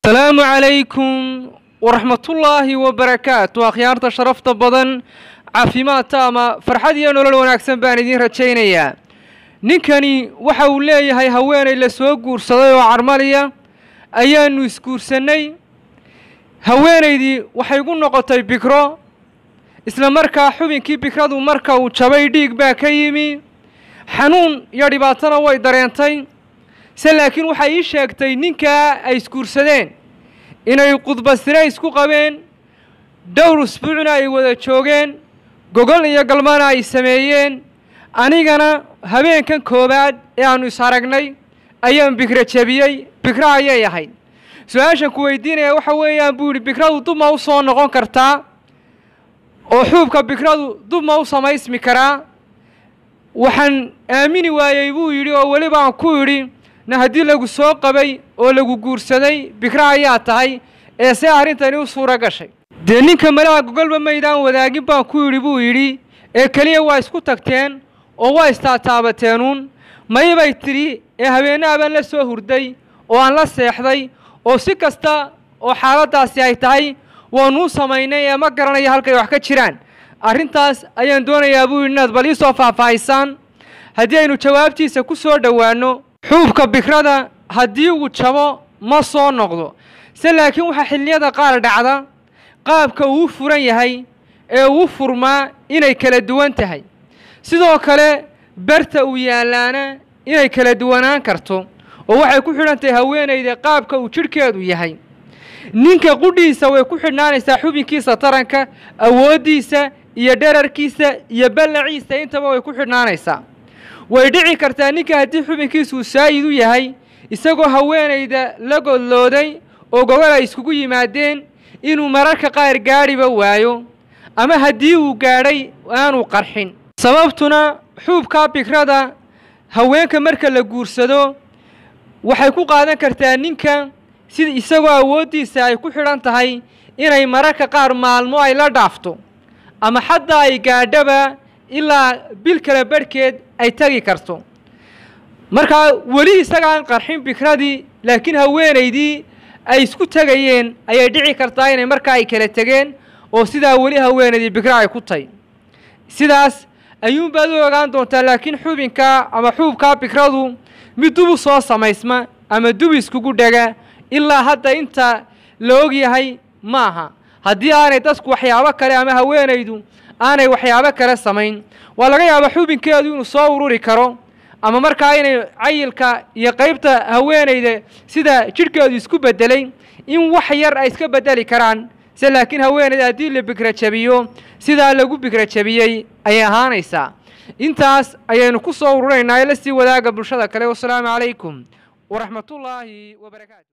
asalaamu calaykum waraxmatullaahi wabarakaatu akhyaarta sharafta badan caafimaad taama farxad iyo nolol wanaagsan baan idiin rajaynayaa ninkani waxa uu leeyahay haweenay la soo guursaday oo carmaliya ayaannu isguursannay haweenaydii waxay gu noqotay bikro isla markaa xubinkii bikradu marka uu jabay dhiig baa ka yimi xanuun iyo dhibaatona way dareentay se laakiin waxay ii sheegtay ninkaa ay isguursadeen inay qudbasire isku qabeen dhowr usbuucna ay wada joogeen gogol iyo galmana ay sameeyeen anigana habeenkan koowaad ee aannu is aragnay ayaan bikra jebiyey bikro ayay ahayd su-aashan ku weydiinaya waxa weeyaan buu yidhi bikradu dub ma u soo noqon kartaa oo xuubka bikradu dub ma u samaysmi karaa waxaan aamini waayey buu yidhi oo weliba aan ku yidhi na haddii lagu soo qabay oo lagu guursaday bikro ayaa tahay ee see arrintani u suuro gashay dee ninka malaha gogolba maydaan wadaagin baan ku yidhi buu yidhi ee keliya waa isku tagteen oo waa istaataabateenuun maybay tidhi ee habeennaha baan la soo hurday oo aan la seexday oo si kasta oo xaaladdaasi ay tahay waanuu samaynay ee ma garanayo halkay wax ka jiraan arrintaas ayaan doonayaa buu yidhi inaad bal ii soo faahfaahisaan haddii aynu jawaabtiisa ku soo dhowaanno xuubka bikrada haddii uu jabo ma soo noqdo se laakiin waxaa xilliyada qaar dhacda qaabka uu furan yahay ee uu furmaa inay kala duwan tahay sidoo kale berta uu yaallaana inay kala duwanaan karto oo waxay ku xidhan tahay haweenayda qaabka uu jidhkeedu yahay ninka qudhiisa way ku xidhnaanaysaa xubinkiisa taranka awooddiisa iyo dherarkiisa iyo ballaciisa intaba way ku xidhnaanaysaa way dhici kartaa ninka haddii xubinkiisuu saayid u yahay isagoo haweenayda la godlooday oo gogol ay iskugu yimaadeen inuu mararka qaar gaadhiba waayo ama haddii uu gaadhay aanu qarxin sababtuna xuubkaa bikrada haweenka marka la guursado waxay ku qaadan kartaa ninka sida isagoo awooddiisa ay ku xidhan tahay inay mararka qaar maalmo ay la dhaafto ama xataa ay gaadhaba ilaa bil kale barhkeed ay tegi karto markaa weli isagaan qarxin bikradii laakiin haweenaydii ay isku tegayeen ayay dhici kartaa inay markaa ay kala tegeen oo sidaa weli haweenaydii bikra ay ku tahy sidaas ayuunbaad u ogaan doontaa laakiin xubinkaa ama xuubkaa bikradu mid dubu soo samaysma ama dub iskugu dhega ilaa hadda inta la og yahay ma aha haddii aanay dadku waxyaabo kale ama haweenaydu aanay waxyaabo kale samayn waa laga yaabaa xubinkeedu inuu soo ururi karo ama markaa inay cayilka iyo qaybta haweenayda sida jidhkeedu isku beddelay in wax yar ay iska beddeli karaan se laakiin haweenayda haddii la bikra jabiyo sidaa lagu bikra jabiyey ayay ahaanaysaa intaas ayaynu ku soo ururinaynaa ee la sii wadaaga bulshada kale wasalaamu calaykum waraxmatullaahi wabarakaatu